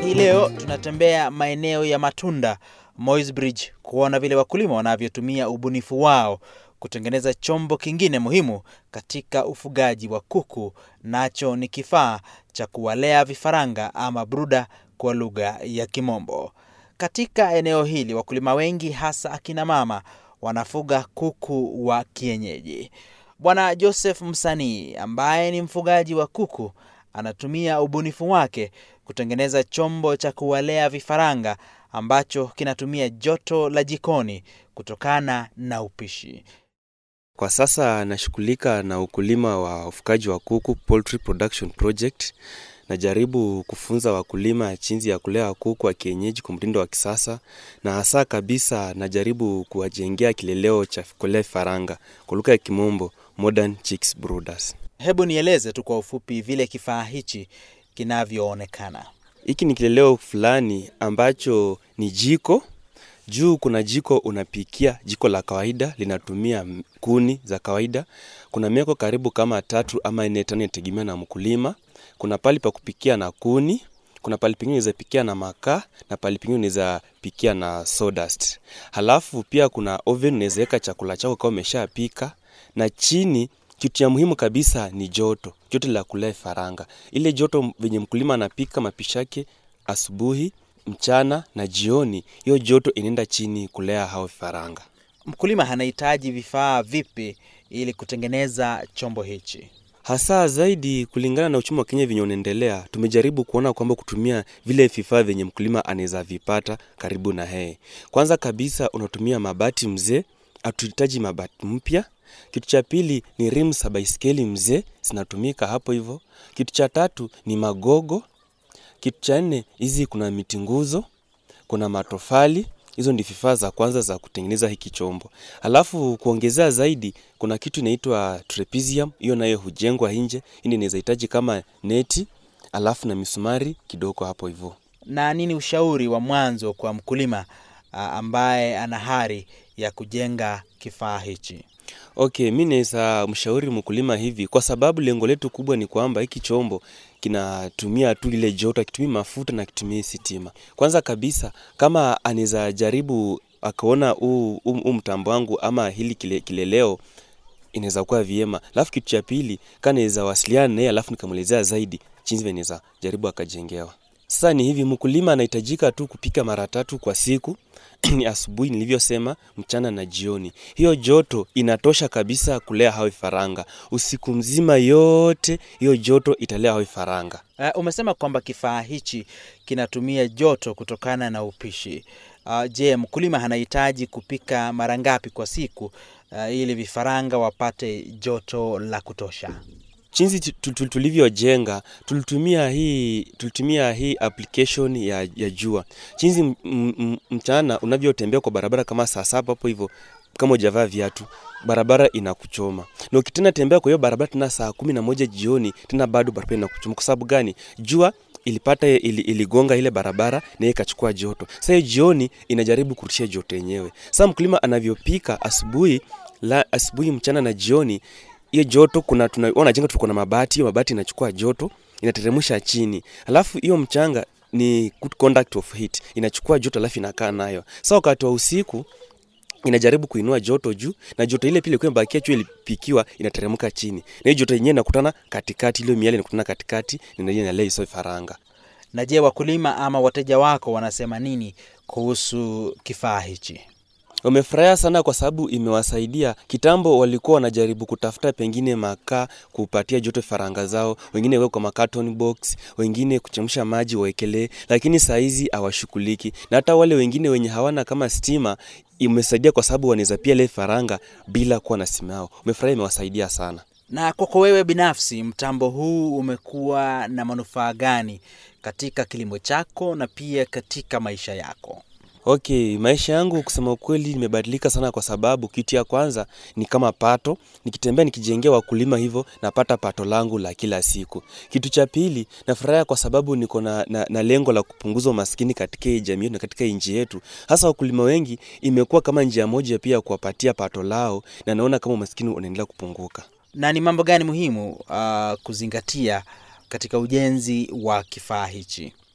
Hii leo tunatembea maeneo ya Matunda, Moisbridge, kuona vile wakulima wanavyotumia ubunifu wao kutengeneza chombo kingine muhimu katika ufugaji wa kuku, nacho ni kifaa cha kuwalea vifaranga ama bruda kwa lugha ya Kimombo. Katika eneo hili wakulima wengi hasa akina mama wanafuga kuku wa kienyeji. Bwana Joseph Msanii ambaye ni mfugaji wa kuku anatumia ubunifu wake kutengeneza chombo cha kuwalea vifaranga ambacho kinatumia joto la jikoni kutokana na upishi. Kwa sasa nashughulika na ukulima wa ufugaji wa kuku, poultry production project. Najaribu kufunza wakulima jinsi ya kulea kuku wa kienyeji kwa mtindo wa kisasa, na hasa kabisa najaribu kuwajengea kileleo cha kulea vifaranga kwa lugha ya Kimombo, modern chicks brooders. Hebu nieleze tu kwa ufupi vile kifaa hichi kinavyoonekana. Hiki ni kileleo fulani ambacho ni jiko. Juu kuna jiko unapikia, jiko la kawaida linatumia kuni za kawaida. Kuna meko karibu kama tatu ama nne tano, inategemea na mkulima. Kuna pali pa kupikia na kuni, kuna pali pengine unaweza pikia na makaa na pali pengine unaweza pikia na sawdust. Halafu pia kuna oven, unaweza weka chakula chako kama umeshapika, na chini kitu cha muhimu kabisa ni joto, joto la kulea vifaranga. Ile joto venye mkulima anapika mapishi yake asubuhi, mchana na jioni, hiyo joto inaenda chini kulea hao vifaranga. Mkulima anahitaji vifaa vipi ili kutengeneza chombo hichi? Hasa zaidi kulingana na uchumi wa Kenya venye unaendelea, tumejaribu kuona kwamba kutumia vile vifaa vyenye mkulima anaweza vipata karibu na yeye. Kwanza kabisa unatumia mabati mzee, hatuhitaji mabati mpya. Kitu cha pili ni rims za baiskeli mzee, zinatumika hapo hivyo. Kitu cha tatu ni magogo. Kitu cha nne, hizi kuna miti nguzo, kuna matofali. Hizo ndi vifaa za kwanza za kutengeneza hiki chombo. Alafu kuongezea zaidi, kuna kitu inaitwa trapezium, hiyo nayo hujengwa nje. Hii inaweza hitaji kama neti, alafu na misumari kidogo hapo hivyo. Na nini ushauri wa mwanzo kwa mkulima a, ambaye ana hari ya kujenga kifaa hichi? Okay, mi naweza mshauri mkulima hivi, kwa sababu lengo letu kubwa ni kwamba hiki chombo kinatumia tu ile joto, akitumia mafuta na kitumia sitima. Kwanza kabisa, kama anaweza jaribu akaona huu huu mtambo wangu ama hili kile, kileleo inaweza kuwa vyema. Alafu kitu cha pili, kama naweza wasiliana naye alafu nikamwelezea zaidi jinsi inaweza jaribu akajengewa. Sasa ni hivi, mkulima anahitajika tu kupika mara tatu kwa siku ni asubuhi nilivyosema, mchana na jioni. Hiyo joto inatosha kabisa kulea hao vifaranga usiku mzima, yote hiyo joto italea hao vifaranga. Uh, umesema kwamba kifaa hichi kinatumia joto kutokana na upishi. Uh, je, mkulima anahitaji kupika mara ngapi kwa siku uh, ili vifaranga wapate joto la kutosha? Jinsi tulivyojenga tulitumia hii tulitumia hii application ya, ya jua. Jinsi mchana unavyotembea kwa barabara kama saa saba hapo hivyo, kama hujavaa viatu barabara inakuchoma, na ukitena tembea kwa hiyo barabara tena saa kumi na moja jioni tena bado barabara inakuchoma. Kwa sababu gani? Jua ilipata ili, iligonga ile barabara na ikachukua joto. Sasa hiyo jioni inajaribu kurudisha joto yenyewe. Sasa mkulima anavyopika asubuhi la asubuhi, mchana na jioni hiyo joto kuna tunaona jenga tulikuwa na mabati, hiyo mabati inachukua joto inateremsha chini, alafu hiyo mchanga ni good conduct of heat, inachukua joto alafu inakaa nayo. Sasa wakati wa usiku inajaribu kuinua joto juu, na joto ile pile ilikuwa imebakia juu, ilipikiwa inateremka chini, na hiyo joto yenyewe inakutana katikati, ile miale inakutana katikati, na ndio inalea hizo vifaranga. Na je, wakulima ama wateja wako wanasema nini kuhusu kifaa hichi? Wamefurahia sana kwa sababu imewasaidia. Kitambo walikuwa wanajaribu kutafuta pengine makaa kupatia joto vifaranga zao, wengine weka kwa macarton box, wengine kuchemsha maji wawekelee, lakini saa hizi hawashughuliki. Na hata wale wengine wenye hawana kama stima, imesaidia kwa sababu wanaweza pia ile vifaranga bila kuwa na stima yao. Umefurahia, imewasaidia sana. Na kwako wewe binafsi, mtambo huu umekuwa na manufaa gani katika kilimo chako na pia katika maisha yako? Okay, maisha yangu kusema ukweli nimebadilika sana kwa sababu kitu ya kwanza ni kama pato, nikitembea nikijengea wakulima hivyo napata pato langu la kila siku. Kitu cha pili nafurahia kwa sababu niko na, na, na lengo la kupunguza umaskini katika hii jamii na katika nchi yetu. Hasa wakulima wengi imekuwa kama njia moja pia kuwapatia pato lao na naona kama umaskini unaendelea kupunguka. Na ni mambo gani muhimu uh, kuzingatia katika ujenzi wa kifaa hichi?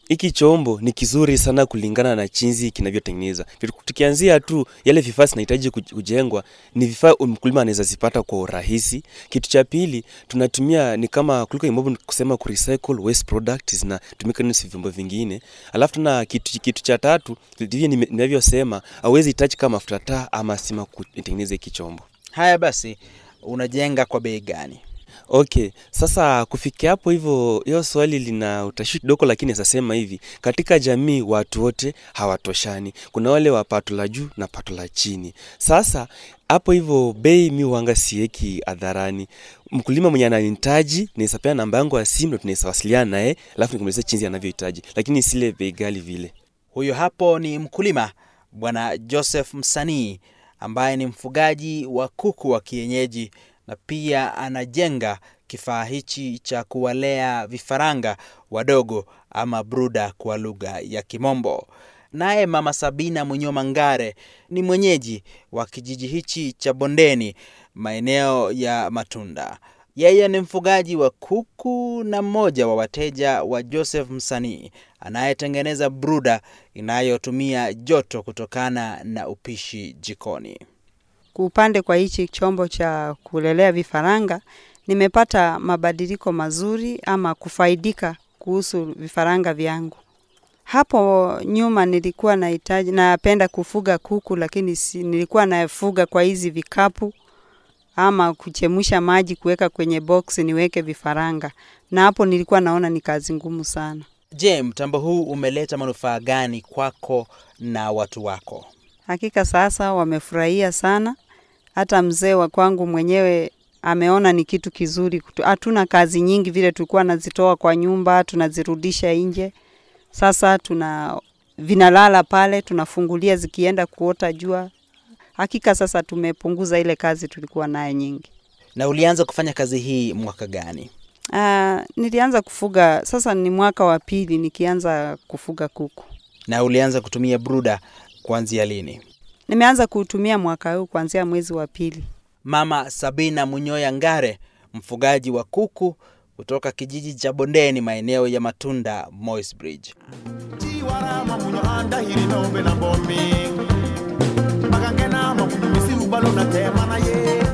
hiki chombo ni kizuri sana kulingana na chinzi kinavyotengeneza. Tukianzia tu yale vifaa zinahitaji kujengwa, ni vifaa mkulima anaweza zipata kwa urahisi. Kitu cha pili tunatumia ni kama kuliko imbavu kusema ku recycle waste products zinatumika ni vyombo vingine. Alafu tuna kitu, kitu cha tatu ndivyo ninavyosema, hauwezi touch kama mafuta taa ama sima kutengeneza hiki chombo. Haya basi, unajenga kwa bei gani? Okay, sasa kufikia hapo hivyo, hiyo swali lina utashi kidogo, lakini nasema hivi, katika jamii watu wote hawatoshani. Kuna wale wa pato la juu na pato la chini. Sasa hapo hivyo, bei mi wanga sieki hadharani. Mkulima mwenye ananihitaji naweza pea namba yangu ya simu, ndo tunaweza wasiliana naye, alafu nikumwelezea chinzi anavyohitaji, lakini sile bei ghali vile. Huyo hapo ni mkulima Bwana Joseph Msanii ambaye ni mfugaji wa kuku wa kienyeji na pia anajenga kifaa hichi cha kuwalea vifaranga wadogo ama bruda kwa lugha ya Kimombo. Naye Mama Sabina Munyoma Ngare ni mwenyeji wa kijiji hichi cha Bondeni, maeneo ya Matunda. Yeye ni mfugaji wa kuku na mmoja wa wateja wa Joseph Msanii anayetengeneza bruda inayotumia joto kutokana na upishi jikoni. Upande kwa hichi chombo cha kulelea vifaranga nimepata mabadiliko mazuri ama kufaidika kuhusu vifaranga vyangu. Hapo nyuma nilikuwa nahitaji napenda kufuga kuku, lakini si, nilikuwa nafuga kwa hizi vikapu ama kuchemusha maji kuweka kwenye box niweke vifaranga, na hapo nilikuwa naona ni kazi ngumu sana. Je, mtambo huu umeleta manufaa gani kwako na watu wako? Hakika sasa wamefurahia sana, hata mzee wa kwangu mwenyewe ameona ni kitu kizuri. Hatuna kazi nyingi vile tulikuwa nazitoa kwa nyumba, tunazirudisha nje. Sasa tuna vinalala pale, tunafungulia zikienda kuota jua. Hakika sasa tumepunguza ile kazi tulikuwa nayo nyingi. Na ulianza kufanya kazi hii mwaka gani? Uh, nilianza kufuga sasa, ni mwaka wa pili nikianza kufuga kuku. Na ulianza kutumia bruda kuanzia lini? Nimeanza kuutumia mwaka huu kuanzia mwezi wa pili. Mama Sabina Munyoya Ngare, mfugaji wa kuku kutoka kijiji cha Bondeni, maeneo ya Matunda, Moisbridge. chiwarama munyo andahiri nombe na bomi magangena mamunyu misiru balo na tema na ye